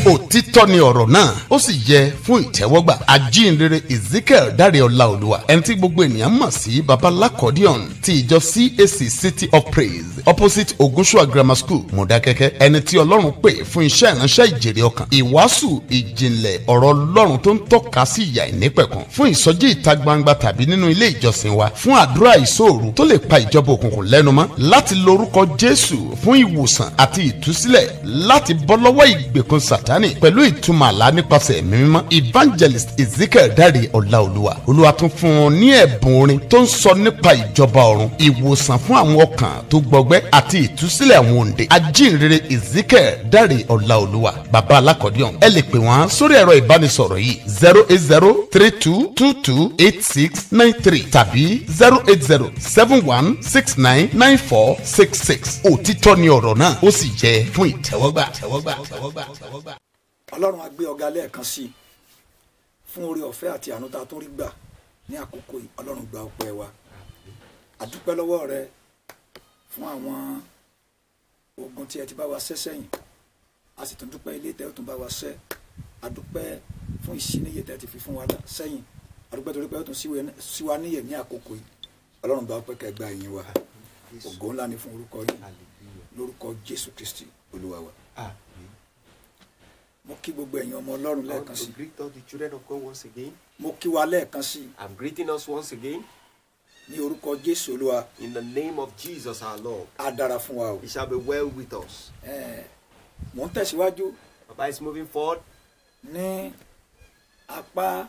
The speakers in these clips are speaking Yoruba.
òtítọ́ ni ọ̀rọ̀ náà ó sì yẹ fún ìtẹ́wọ́gbà ajínrere ezekiel dáre ọláolúwa ẹni tí gbogbo ènìyàn mọ̀ sí babalakọ́díọ̀n ti ìjọ cac city of praise opposite ogunṣua grammar school mọ̀dákẹ́kẹ́ ẹni tí ọlọ́run pè fún iṣẹ́ ìránṣẹ́ ìjèrè ọkàn ìwàásù ìjìnlẹ̀ ọ̀rọ̀ ọlọ́run tó ń tọ́ka sí ìyà ìnípẹ̀kun fún ìsọjí ìta gbangba tàbí nínú ilé ìjọsìn wa fún àdúrà ìṣòro tó lè pa ìjọba òkùnkùn lẹ́nu mọ́ láti lorúkọ jésù fún ìwòsàn àti ìtúsílẹ̀ láti bọ́ lọ́wọ́ ìgbèkùn sátánì pẹ̀lú ìtumọ̀ àlá nípasẹ̀ ẹ̀mí mímọ́ evangelist ezekiel dáre ọláolúwa olúwa tún fún un ní ẹ̀bùn orin tó ń sọ nípa ìjọba ọ̀run ìwòsàn fún àwọn ọkàn tó gbọgbẹ́ àti ìtúsílẹ̀ àwọn òǹdè ajínrere ezekiel dáre ọláolúwa bàbá alákọ̀ọ́dúnrún ẹ lè pè wọ́n sórí ẹ̀rọ ìbánisọ̀rọ̀ yìí zero eight zero three two two two eight six nine three tàbí zero eight zero seven one six nine nine four six six òtítọ́ ni ọ̀rọ̀ náà ó sì jẹ́ fún ìtẹ́wọ́gbà. ọlọ́run á gbé ọ̀gá lẹ́ẹ̀kan sí i fún oore ọ̀fẹ́ àti àánú tá a tún rí gbà ní àkókò yìí ọlọ́run gba ọpẹ́ wa àdúpẹ́ lọ́wọ́ rẹ fún àwọn ogun tí ẹ ti bá wa ṣẹ́ sẹ́yìn a sì tún dúpẹ́ ilé tẹ́ ẹ tún bá wa ṣẹ́ àdúpẹ́ fún ìṣíníyè tẹ́ ẹ ti fi fún wa sẹ́yìn àdúpẹ́ torí pé ó tún sí wa níyè ní àkókò yìí ọlọ́run gba ọpẹ́ kẹgbà yín wa ògo ńlá ni fún orúkọ yín lórúkọ jésù kristi olúwa wa mo kí gbogbo ẹ̀yin ọmọ ọlọ́run I want lẹ́ẹ̀kan to sí greet all the children of God once again. mo kí wa lẹ́ẹ̀kan sí I'm greeting us once again ní orúkọ jésù olúwa in the name of Jesus our Lord. á dára fún wa o It shall be well with us. Ẹ̀, mò ń tẹ̀síwájú Papa is moving forward ní apá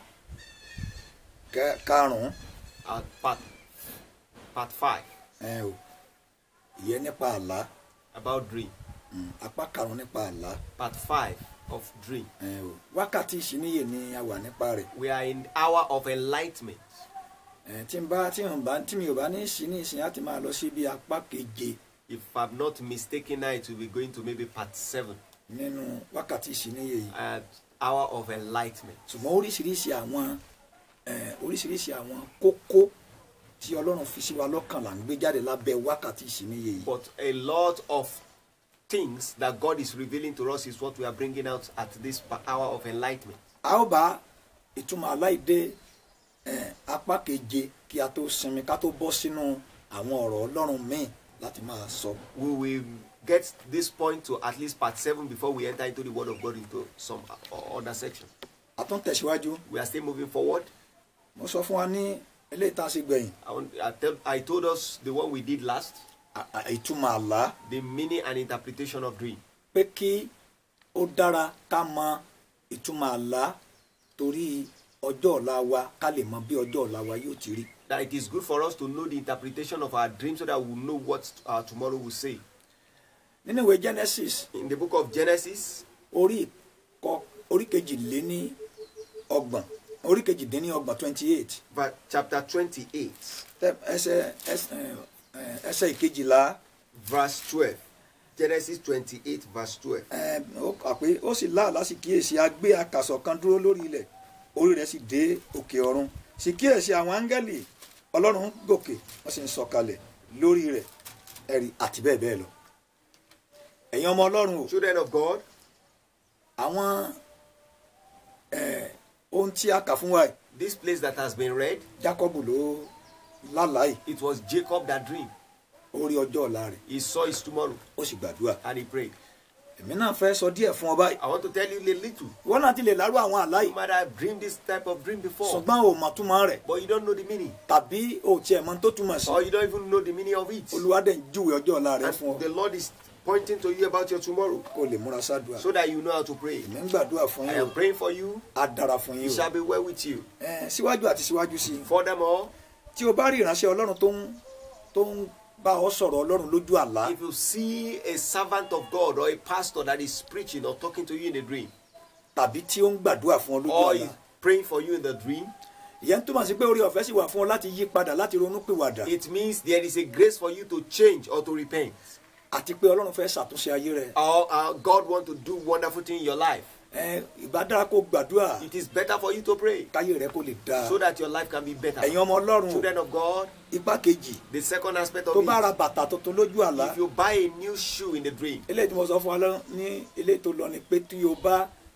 kẹ- karùn-ún at part part five ẹ o ìyẹn nípa àlá about dream. Mm, apá karùn-ún nípa àlá Part five of dream. ẹ o wákàtí ìṣíníyè ni a wà nípa rẹ̀ We are in hour of enlightenment. ẹ tí n bá tí n bá tí mi ò bá ní sí ní ìsìn láti máa lọ sí bí apá keje If I'm not mistaken, now it will be going to maybe part seven. nínú wákàtí ìṣíníyè yìí At hour of enlightenment. ṣùgbọ́n oríṣiríṣi àwọn ẹ oríṣiríṣi àwọn kókó tí ọlọ́run fi sí wa lọ́kàn là ń gbé jáde lábẹ́ wákàtí ìṣíníyè yìí But a lot of things that God is revealing to us is what we are bringing out at this pa- hour of enlightenment. a ó bá ìtumọ̀ aláìdé ẹ apá keje kí a tó sinmi ká tó bọ́ sínú àwọn ọ̀rọ̀ ọlọ́run míì láti máa sọ we will get this point to at least part seven before we enter into the word of God into some o- other section. a tún tẹ̀síwájú We are still moving forward. mo sọ fún wa ní eléyìí tá a ṣe gbẹ̀yìn I, want, I, tell, I told us the one we did last, à- à- ìtumọ̀ àlá the meaning and interpretation of dream. pé kí ó dára ká mọ ìtumọ̀ àlá torí ọjọ́ ọ̀la wa ká lè mọ bí ọjọ́ ọ̀la wa yóò ti rí. That it is good for us to know the interpretation of our dream so that we know what uh, tomorrow will say. nínú ìwé genesis In the book of Genesis, orí kọ orí kejìléní ọgbọ̀n orí kejìdínní ọgbọ̀n twenty eight ver- chapter 28, ẹsẹ̀ ẹsẹ̀ ẹ, ẹsẹ̀ ìkejìlá verse 12. Genesis 28, verse 12. ẹ, ó kà pé ó sì láàlá sì kíyèsí a gbé akàsọ̀ kan dúró lórí ilẹ̀ orí rẹ̀ sì dé òkè ọ̀run sì kíyèsí àwọn áńgẹ́lì ọlọ́run ń gòkè wọ́n sì ń sọ̀kalẹ̀ lórí rẹ̀ ẹ̀rí àti bẹ́ẹ̀ bẹ́ẹ̀ lọ. ẹ̀yin ọmọ ọlọ́run o Children of God, àwọn ẹ, ohun tí a kà fún wa yìí this place that has been read, Jákọ́bù ló lálàá yìí it was Jacob that dreamed. ó rí ọjọ́ ọ̀la rẹ̀ He saw his tomorrow ó sì gbàdúrà and he prayed. èmi náà fẹ́ sọ díẹ̀ fún ọ báyìí I want to tell you a little. wọ́n náà ti lè lárú àwọn àlá You yìí might have dreamed this type of dream before, ṣùgbọ́n o mọ̀ túmọ̀ rẹ̀ but you don't know the meaning, tàbí o tiẹ̀ mọ̀ tó túmọ̀ sí or you don't even know the meaning of it. olúwadẹ̀ ń júwe ọjọ́ ọ̀la rẹ̀ And fún ọ the Lord is pointing to you about your tomorrow kó o lè múra sádùá so that you know how to pray. èmi ń gbàdúrà fún I yín am o praying for you. á dára fún It yín shall o be well with you. ẹ síwájú àti síwájú sí i Furthermore, tí o bá rí ìránṣẹ́ ọlọ́run tó ń tó ń bá ọ sọ̀rọ̀ ọlọ́run lójú àlá if you see a servant of God or a pastor that is preaching or talking to you in a dream, tàbí tí ó ń gbàdúrà fún ọ lójú or àlá is praying for you in the dream, ìyẹn túmọ̀ sí pé orí ọ̀fẹ́ sì wà fún ọ láti yí padà láti ronú pìwàdà it means there is a grace for you to change or to repent. àti pé ọlọ́run fẹ́ ṣàtúnṣe ayé rẹ Or uh, God want to do wonderful thing in your life. ẹ ìbá dára kó gbàdúrà It is better for you to pray káyé rẹ kó lè dáa so that your life can be better. ẹ̀yin ọmọ ọlọ́run o Children of God, ipá kejì the second aspect of tó bá ra it, bàtà tuntun lójú àlá if you buy a new shoe in the dream, eléyìí tí mo sọ fún wa lọ ní eléyìí tó lọ ni pé tí o bá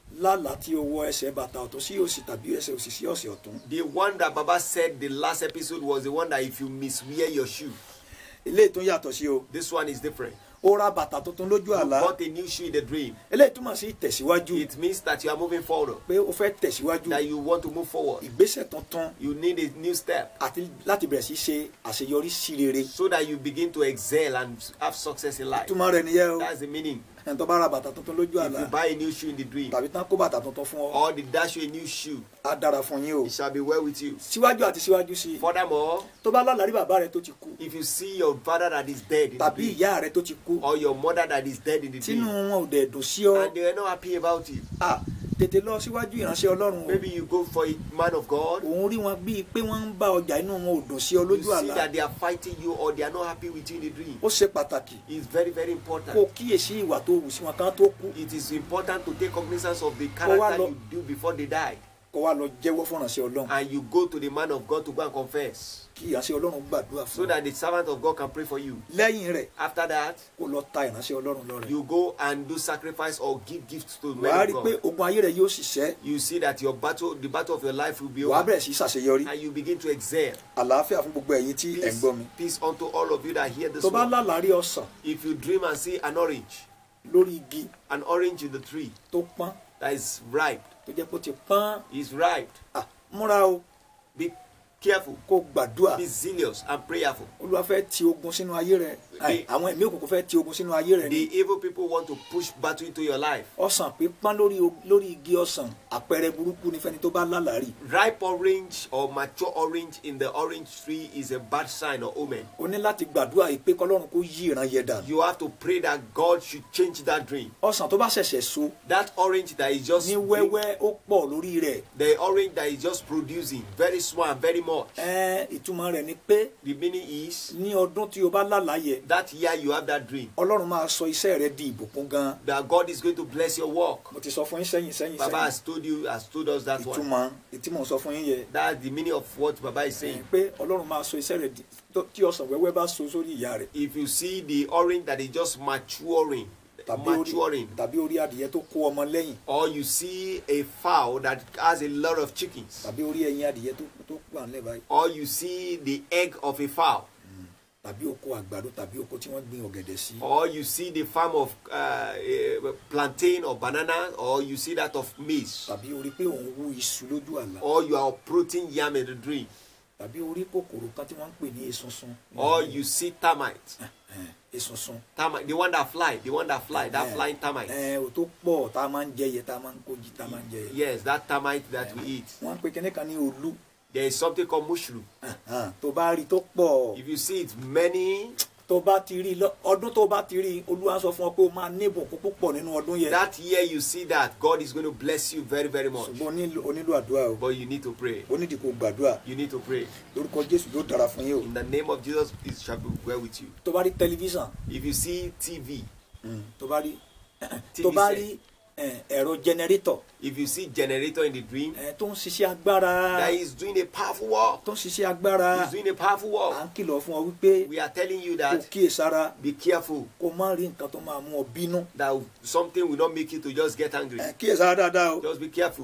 lálàá tí o wọ ẹsẹ̀ bàtà ọ̀tún sí òsì tàbí ẹsẹ̀ òsì sí ọ̀sẹ̀ ọ̀tún The one that Baba said the last episode was the one that if you miswear your shoe, eléyìí tún yàtọ̀ sí o this one is different. ó ra bàtà tuntun lójú You àlá bought a new shoe in the dream. eléyìí túmọ̀ sí ìtẹ̀síwájú It means that you are moving forward, pé o fẹ́ tẹ̀síwájú that you want to move forward. ìgbésẹ̀ tuntun You need a new step àti láti bẹ̀rẹ̀ sí ṣe àṣeyọrí sí rere so that you begin to excel and have success in life. túmọ̀ rẹ̀ nìyẹn o That's the meaning. ẹni tó bá ra bàtà tuntun lójú If àlá you buy a new shoe in the dream, tàbí tán kó bàtà tuntun fún ọ or they dash you a new shoe, á dára fún yín o it shall be well with you. síwájú àti síwájú sí i Furthermore, tó bá lálàrí bàbá rẹ tó ti kú if you see your father that is dead in the tàbí dream, ìyá rẹ tó ti kú or your mother that is dead in the tínú dream, wọn ò dẹ̀ dùn sí ọ and they are not happy about you, à tètè lọ síwájú ìránṣẹ́ ọlọ́run o maybe you go for a man of God, òun rí wọn bíi pé wọ́n ń bá ọjà inú wọn ò dùn sí ọ you lójú see àlá that they are fighting you or they are not happy with you in the dream. ó ṣe pàtàkì It's very, very kó important. kíyèsí ìwà tó wù sí wọn kan tó kú It is important to take cognizance of the wá character lọ- you do before they die. kó wá lọ jẹ́wọ́ fún ìránṣẹ́ ọlọ́run And you go to the man of God to go and confess. kí ìránṣẹ́ ọlọ́run gbàdúrà So fún ọ that the servant of God can pray for you. lẹ́yìn rẹ̀ After that, kó lọ ta ìránṣẹ́ ọlọ́run lọ́rẹ you go and do sacrifice or give gifts to wàá men rí of i pé God. ogun ayé rẹ yóò ṣiṣẹ́ You see that your battle, the battle of your life will be wàá over. bẹ̀rẹ̀ sí ṣàṣeyọrí And you begin to excel. àlàáfíà fún gbogbo ẹ̀yin tí ẹ̀ ń Peace, gbọ́ mi peace unto all of you that hear this tó bá word. lálàárí ọsàn If you dream and see an orange, lórí igi an orange in the tree tó pọ́n that is ripe, tó jẹ́ pé ó ti pọ́n is ripe, à múra o be careful, kó gbàdúrà be zealous and prayerful. olúwa fẹ́ ti ogun sínú ayé rẹ Àì, àwọn ẹ̀mí òkùnkùn fẹ́ ti ogun sínú ayé rẹ ni The evil people want to push battle into your life. ọsàn pípọ́n lórí o- lórí igi ọsàn àpẹẹrẹ burúkú ní fẹ́ni tó bá lálàárí Ripe orange or mature orange in the orange tree is a bad sign or omen. o ní láti gbàdúrà yìí pé kọ́lọ́run kó yí ìran yẹ dànù You have to pray that God should change that dream. ọsàn tó bá ṣẹ̀ṣẹ̀ so That orange that is just ní wẹ́wẹ́ ó pọ̀ lórí rẹ̀ the orange that is just producing very small and very much. ẹ ìtumọ̀ rẹ̀ ni pé The meaning is ní ọdún tí o bá lálàáyẹ that year you have that dream ọlọ́run máa sọ iṣẹ́ rẹ di ìbùkún gan that God is going to bless your work. mo ti sọ fún yín sẹ́yìn sẹ́yìn Baba sẹ́yìn has told you, has told us that one. ìtumọ̀ ìtumọ̀ sọ fún yín yẹ That's the meaning of what Baba is ẹ, saying. pé ọlọ́run máa sọ iṣẹ́ rẹ di tó- tí ọsàn wẹ́wẹ́ bá so sórí ìyá rẹ̀ If you see the orange that is just maturing, tàbí orí maturing, tàbí orí adìyẹ tó kó ọmọ lẹ́yìn or you see a fowl that has a lot of chickens, tàbí orí ẹyin adìyẹ tó tó wà nílẹ̀ báyìí or you see the egg of a fowl, tàbí oko àgbàdo tàbí oko tí wọ́n gbin ọ̀gẹ̀dẹ̀ sí or you see the farm of uh, a plantain or banana, or you see that of maize, tàbí orí pé òun wú iṣu lójú àlá or you are uprooting yam in the dream, tàbí orí kòkòrò kan tí wọ́n ń pè ní esunsun or you see termite, Ẹ, esunsun termite, the one that fly, the one that fly, that Ẹ, flying termite. ẹ ò tó pọ̀ tá a máa ń jẹ yẹ tá a máa ń kó jí tá a máa ń jẹ yẹ Yes, that termite that we eat. wọ́n ń pe kíní kan ní olú There is something called mushroom. Ẹhàn, tó bá rí tó pọ̀ If you see it, many tó bá ti rí lọ- ọdún tó bá ti rí olúwa sọ fún ọ pé o máa ní ìbùkún púpọ̀ nínú ọdún yẹn that year you see that God is going to bless you very, very much. ṣùgbọ́n o nílò- o nílò àdúrà o But you need to pray. o nídìí kó gbàdúrà You need to pray. lórúkọ jésù yóò dára fún yín o In the name of Jesus, it shall be well with you. tó bá rí tẹlifíṣàn If you see TV, tó bá rí TV tó bá set. rí ẹ, ẹ̀rọ jẹnẹrétọ̀ if you see generator in the dream, ẹ, tó ń ṣiṣẹ́ agbára that is doing a powerful work. tó ń ṣiṣẹ́ agbára He's doing a powerful à work. ń kìlọ̀ fún ọ wípé We are telling you kó that kíyèsára be careful kó má rí nǹkan tó máa mú ọ bínú that something will not make you to just get angry. ẹ, kíyèsára dáadáa o Just be careful.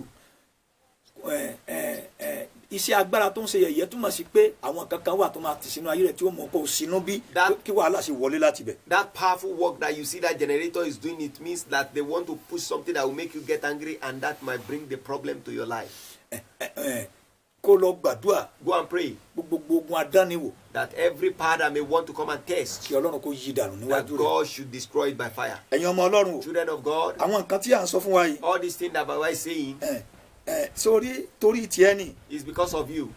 ẹ, ẹ, ẹ, iṣẹ́ agbára tó ń ṣe yẹ̀yẹ́ túmọ̀ sí pé àwọn kankan wà tó máa tì sínú ayé rẹ̀ tí ó mọ̀ kó o sínú bí That- kí wàhálà sì wọlé láti bẹ̀. That powerful work that you see that generator is doing, it means that they want to push something that will make you get angry and that might bring the problem to your life. Ẹ, ẹ, ẹ, kó lọ gbàdúrà Go and pray gbogbo ogun adániwò that every power that may want to come and test, kí ọlọ́run kó yí dànù that níwájú rẹ̀. God should destroy it by fire. ẹ̀yin ọmọ ọlọ́run o Children of God, àwọn nǹkan tí à ń sọ fún wa yìí all these things that Baba is saying ẹ, ẹ, sórí torí tiẹ̀ ni is because of you.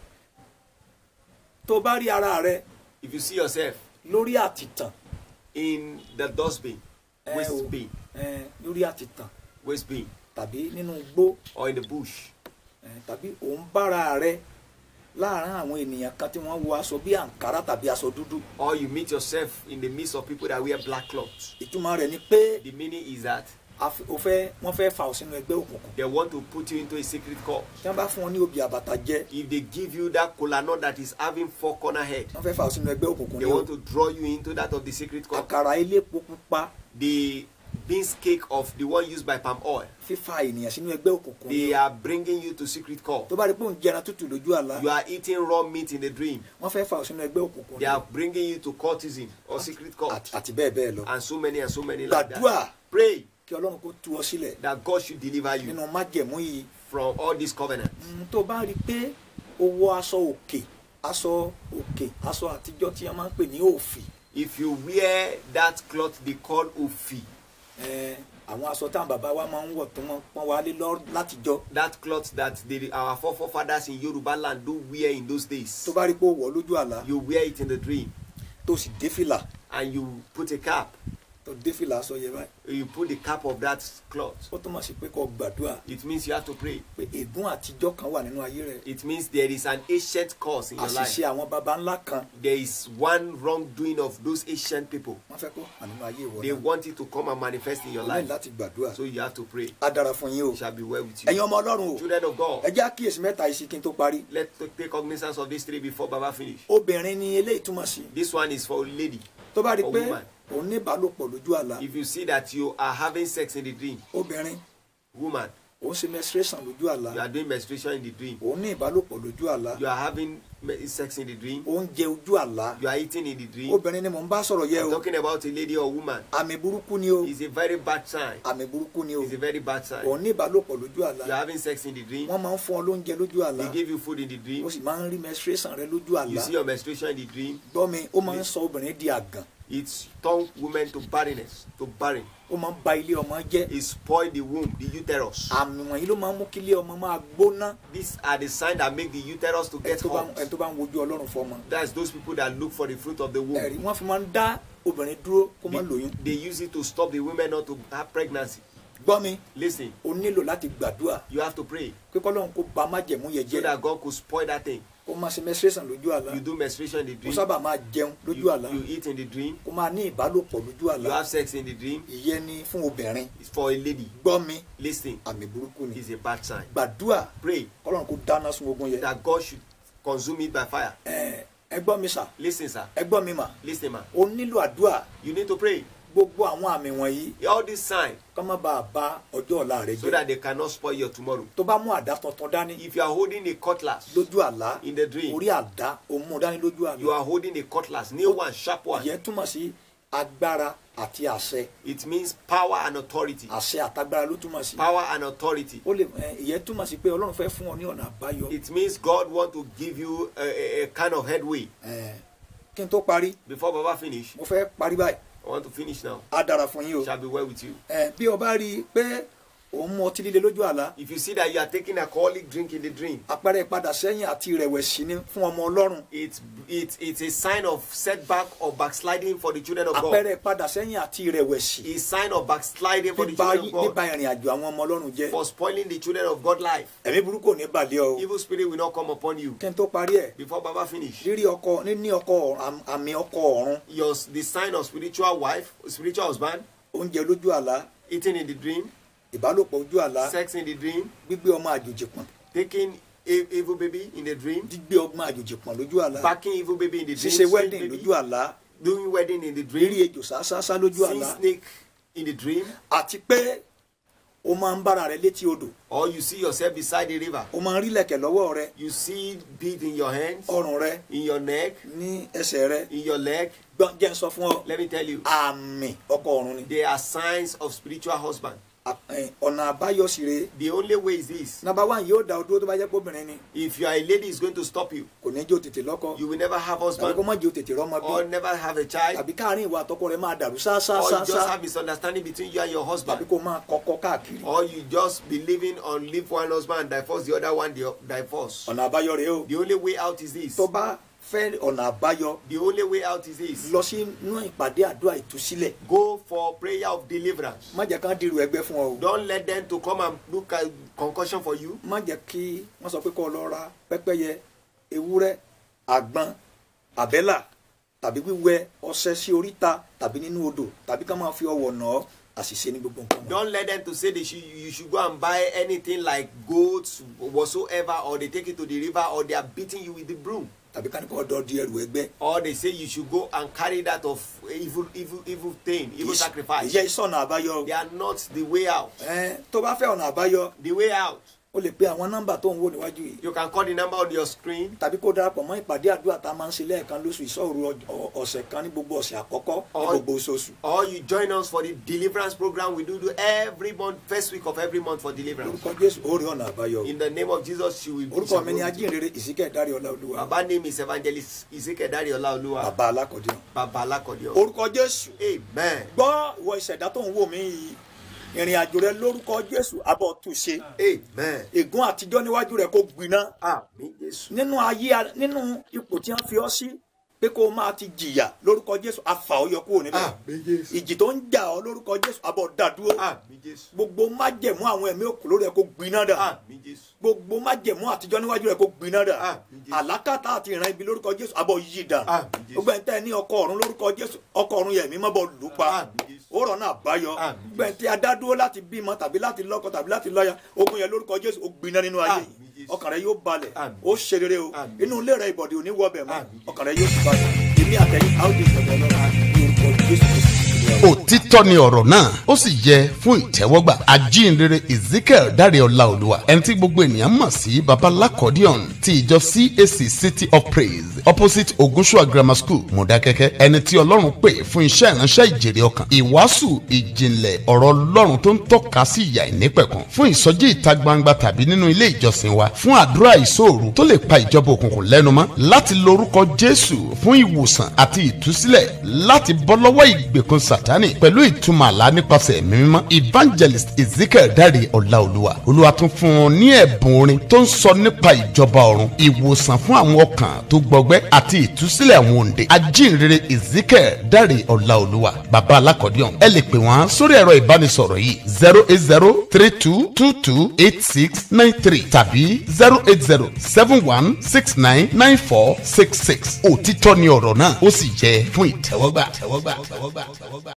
tó bá rí ara rẹ If you see yourself lórí àtìtàn in the dustbin, ẹ, waste o, bin, ẹ, lórí àtìtàn waste bin, tàbí nínú igbó or in the bush, ẹ, tàbí òun bára rẹ láàárín àwọn ènìyàn kan tí wọ́n wọ aṣọ bí àǹkárá tàbí aṣọ dúdú or you meet yourself in the midst of people that wear black clothes. ìtumọ̀ rẹ̀ ni pé The meaning is that a fi- o fẹ́ wọ́n fẹ́ fà ọ́ sínú ẹgbẹ́ òkùnkùn they want to put you into a secret cult. tí wọ́n bá fún ọ ní obì àbàtà jẹ If they give you that kola nut that is having four corner head, wọ́n fẹ́ fà ọ́ sínú ẹgbẹ́ òkùnkùn they ní o want to draw you into that of the secret cult. àkàrà elépo pupa The beans cake of the one used by palm oil. fífa ènìyàn sínú ẹgbẹ́ òkùnkùn They are bringing you to secret call. tó bá rí pé òun jẹran tútù lójú àlá You are eating raw meat in the dream. wọ́n fẹ́ fà ọ́ sínú ẹgbẹ́ òkùnkùn They are bringing you to cultism or secret cult. àti- àti bẹ́ẹ̀ bẹ́ẹ̀ lọ And so many and so many like gbàdúrà that. Pray kí ọlọ́run kó tú ọ sílẹ̀ that God should deliver you nínú májẹ̀mú yìí from all these covenants. Mm, tó bá rí i pé o wọ aṣọ òkè aṣọ òkè aṣọ àtijọ́ tí a máa ń pè ní òfì If you wear that cloth they call ofi, eh, àwọn aṣọ táwọn bàbá wa máa ń wọ̀ tó wọ́n pọ́n wálé lọ látijọ́ that cloth that they, our forefathers in Yoruba land do wear in those tó days, bá rí i pé o wọ̀ lójú àlá you wear it in the dream tó sì dé fìlà and you put a cap. tó dé fìlà aṣọ yẹn báyìí You put the cap of that cloth. ó túmọ̀ sí pé kó gbàdúrà It means you have to pray. pé ègún àtijọ́ kan wà nínú ayé rẹ̀ It means there is an ancient cause in your life. àṣìṣe àwọn baba ńlá kan There is one wrongdoing of those ancient people. wọ́n fẹ́ kó hàn nínú ayé ìwọ They náà want it to come and manifest in your o ní life. láti gbàdúrà So you have to pray. á dára fún yín o It shall be well with ẹ̀yin you. ọmọ ọlọ́run o Children of God, ẹ jẹ́ àkíyèsí mẹ́ta yìí sí kí n tó parí let's take cognizance of these three before Baba finish. obìnrin ni eléyìí túmọ̀ sí This one is for a lady. tó bá rí i A pé woman. òun ní ìbálòpọ̀ lójú àlá If you see that you are having sex in the dream, obìnrin woman, òun ṣe menstruation lójú àlá you are doing menstruation in the dream, òun ní ìbálòpọ̀ lójú àlá you are having me- sex in the dream, òun jẹ ojú àlá you are eating in the dream. obìnrin ni mò ń bá sọ̀rọ̀ yẹ I'm o talking about a lady or woman. àmì burúkú ni o It's a very bad sign. àmì burúkú ni o It's a very bad sign. òun ní ìbálòpọ̀ lójú àlá You are having sex in the dream. wọ́n máa ń fún ọ lóúnjẹ lójú àlá They give you food in the dream. ó sì máa ń rí menstruation rẹ lójú You àlá see your menstruation in the dream. gbọ́ mi ó máa ń sọ obìnrin di àgàn It's turn women to barrenness, to barren. ó máa ń ba ilé ọmọ jẹ́ It spoil the womb, the uterus. àmì wọ̀nyí ló máa ń mú kí ilé ọmọ máa gbóná These are the signs that make the uterus to ẹni get tó bá hot. ẹni tó bá ń wojú ọlọ́run fọmọ That's those people that look for the fruit of the womb. ẹ̀rí wọ́n fi máa ń dá obìnrin dúró kó má They, lóyún they use it to stop the women not to have pregnancy. gbọ́ mi Listen, o nílò láti gbàdúrà you have to pray pé kọ́lọ́run kó ba májẹ̀mú yẹn so jẹ́ that God could spoil that thing. kó máa ṣe menstruation lójú àlá You do menstruation in the kó dream. sábà máa jẹun lójú You, àlá you eat in the dream. kó máa ní ìbálòpọ̀ lójú àlá You have sex in the dream. ìyẹn ni fún obìnrin It's for a lady. gbọ́ mi Listen, àmì burúkú ni it's a bad sign. gbàdúrà Pray kọ́lọ́run kó dáná sun ogun yẹn that God should consume it by fire. ẹ ẹ gbọ́ mi sà Listen, sir. ẹ gbọ́ mi mà Listen, man. o nílò àdúrà You need to pray. gbogbo àwọn àmì wọ̀nyí All these signs kọ́ má bàa ba ọjọ́ ọ̀la rẹ so jẹ́ that they cannot spoil your tomorrow. tó bá mú àdá tuntun dání If you are holding a cutlass lójú àlá in the dream, orí àdá òun mú dání lójú àlá you are holding a cutlass, new one, sharp one. ìyẹn túmọ̀ sí agbára àti àṣẹ It means power and authority. àṣẹ àtagbára ló túmọ̀ sí Power and authority. ó lè ẹ, ìyẹn túmọ̀ sí pé ọlọ́run fẹ́ fún ọ ní ọ̀nà àbáyọ It means God want to give you a, a, a kind of headway. Ẹ, kí n tó parí Before Baba finish, mo fẹ́ parí báyìí I want to finish now. á dára fún yín o Shall be well with you. Ẹ, bí o bá rí i pé òun mu ọtí líle lójú àlá If you see that you are taking alcoholic drink in the dream, àpẹẹrẹ ìpadà sẹ́yìn àti ìrẹ̀wẹ̀sì ni fún ọmọ ọlọ́run it's it's it's a sign of setback or backsliding for the children of God. àpẹẹrẹ ìpadà sẹ́yìn àti ìrẹ̀wẹ̀sì It's sign of backsliding for the bíba children of God. bíba ìrìn àjò àwọn ọmọ ọlọ́run jẹ́ For spoiling the children of God life. ẹ̀mí burúkú ò ní balẹ̀ ọ o Evil spirit will not come upon you. kí n tó parí ẹ̀ Before Baba finish, rírí ọkọ níní ọkọ ọ̀run- àmì ọkọ ọ̀run your the sign of spiritual wife, spiritual husband, oúnjẹ lójú àlá eating in the dream, ìbálòpọ̀ ojú àlá sex in the dream, gbígbé ọmọ àjòjì pọ̀n taking e- evil baby in the dream, gbígbé ọmọ àjòjì pọ̀n lójú àlá backing evil baby in the dream, ṣíṣe strange wedding baby, lójú àlá doing wedding in the rírí dream, ejò sáásá lójú seeing àlá snake in the dream, àti pé o máa ń bára rẹ létí odò or you see yourself beside the river. o máa ń rí lẹ̀kẹ̀ lọ́wọ́ rẹ You see bead in your hands, ọrùn rẹ in your neck, ní ẹsẹ̀ rẹ in your leg. gbọ́n jẹ́ ń sọ fún ọ Let me tell you, àmì ọkọ ọ̀run ni they are signs of spiritual husband. À- ẹ̀, ọ̀nà àbáyọ sì rèé The only way is this: nàbà wá yóò dá o dúró tó bá jẹ́ pé obìnrin ni if you are a lady, is going to stop you. kò ní jẹ́ o tètè lọ́kọ You will never have tàbí kó husband má jẹ́ o tètè rọ́mọ or bí never have a child, tàbí káàrin ìwà àtọkọ rẹ máa dàrú or you just sáásáásá have misunderstanding between you and your tàbí husband, kó máa kọ́kọ́ káàkiri or you just be living on leave one husband and divorce the other one, the divorce. ọ̀nà àbáyọ rèé o The only way out is this. tó bá fẹ́ ọ̀nà àbáyọ The only way out is this. lọ sí inú ìpàdé àdúrà ìtúsílẹ̀ Go for prayer of deliverance. má jẹ́ kán dirù ẹgbẹ́ fún ọ o Don't let them to come and look at concussion for you. má jẹ́ kí wọ́n sọ pé kó o lọ ra pẹ́pẹ́yẹ ewúrẹ́ àgbọn àbẹ́là tàbí wíwẹ ọṣẹ sí oríta tàbí nínú odò tàbí ká máa fi ọwọ́ nà ọ́ àṣìṣe ní gbogbo nǹkan wọn. Don't let them to say they should, you should go and buy anything like goats whatsoever, or they take it to the river, or they are beating you with the broom. tàbí ká ní kó ọdọ di ẹrù ẹgbẹ́ or they say you should go and carry that of evil evil evil thing evil sacrifice ìyẹ́ ìsọ̀nà àbáyọ they are not the way out ẹ tó bá fẹ́ ọ̀nà àbáyọ the way out o lè pe àwọn nọ́mbà tó ń wò níwájú yìí you can call the number on your screen tàbí kó darapọ̀ mọ́ ìpàdé àdúrà tá a máa ń ṣe lẹ́ẹ̀kan lóṣù ìṣọ́òru ọ- ọ̀sẹ̀ kan ní gbogbo ọ̀sẹ̀ àkọ́kọ́ ní Or- gbogbo oṣooṣù or you join us for the deliverance program we do do every month first week of every month for deliverance orúkọ jésù ó rí ọ̀nà àbáyọ in the name of jesus you will be orúkọ mi ni ajínrere ìsíkẹ́ dárí ọlá olúwa baba name is evangelist ezekiel olaoluwa bàbá alákọ̀dé baba alakodio orúkọ jésù amen gbọ́ ìwọ ìṣẹ̀dá tó ń wò mí yìí ìrìn àjò rẹ lórúkọ jésù abọ́ tù ṣe amen ègún àtijọ́ níwájú rẹ kó gbiná àmì jésù nínú ayé a- nínú ipò tí wọ́n fi ọ́ sí pé kó o máa ti jìyà lórúkọ jésù afa ọ yọ kúrò níbẹ̀ àmì jésù ìjì tó ń jà ọ lórúkọ jésù abọ́ dàdúró àmì jésù gbogbo májẹ̀mú àwọn ẹ̀mí òkú lórí ẹ̀ kó gbiná dà àmì jésù gbogbo májẹ̀mú àtijọ́ níwájú rẹ̀ kó gbiná dà Àmín Jésù. àlákàtà àti ìran ibi lórúkọ jésù abọ́ yí dà Àmín Jésù. gbogbo ẹ̀ ń tẹ́ ẹ ní ọkọ ọ̀run lórúkọ jésù ọkọ ọ̀run yẹ̀mí má bọ̀ lù pa Àmín Jésù. ó rọ̀ náà báyọ̀ Àmín gbogbo ẹ̀ ń tẹ́ adádúró láti bímọ tàbí láti lọ́kọ tàbí láti lọ́ya ogun yẹn lórúkọ jésù ó gbiná nínú ayé Àmín Jésù. ọkàn rẹ yóò balẹ̀ Àmín. ó ṣe rere o Àmín. inú ilé rẹ ìbọ̀dẹ̀ ò ní wọ bẹ̀ mọ́ Àmín. ọkàn rẹ yóò sì balẹ̀ èmi àtẹ̀yìn àwọn òde ìṣẹ̀lẹ̀ ọlọ́run ní orúkọ jésù kristu òtítọ́ ni ọ̀rọ̀ náà ó sì yẹ fún ìtẹ́wọ́gbà ajínrere ezekiel dáre ọláolúwa ẹni tí gbogbo ènìyàn mọ̀ sí babalakodion ti ìjọ cac city of praise opposite ogunṣua grammar school mọ̀dákẹ́kẹ́ ẹni tí ọlọ́run pè fún iṣẹ́ ìránṣẹ́ ìjèrè ọkàn ìwàásù ìjìnlẹ̀ ọ̀rọ̀ ọlọ́run tó ń tọ́ka sí ìyà ìnípẹ̀kun fún ìsọjí ìta gbangba tàbí nínú ilé ìjọsìn wa fún àdúrà ìṣòro tó lè pa ìjọba òkùnkùn lẹ́nu mọ́ láti lorúkọ jésù fún ìwòsàn àti ìtúsílẹ̀ láti bọ́ lọ́wọ́ ìgbèkùn sátánì pẹ̀lú ìtumọ̀ àlá nípasẹ̀ ẹ̀mí mímọ́ evangelist ezekiel dáre ọláolúwa olúwa tún fún un ní ẹ̀bùn orin tó ń sọ nípa ìjọba ọ̀run ìwòsàn fún àwọn ọkàn tó gbọgbẹ́ àti ìtúsílẹ̀ àwọn òǹdè ajínrere ezekiel dáre ọláolúwa bàbá alákọ̀ọ́dúnrún ẹ lè pè wọ́n sórí ẹ̀rọ ìbánisọ̀rọ̀ yìí zero eight zero three two two two eight six nine three tàbí zero eight zero seven one six nine nine four six six òtítọ́ ni ọ̀rọ̀ náà ó sì jẹ́ fún ìtẹ́wọ́gbà.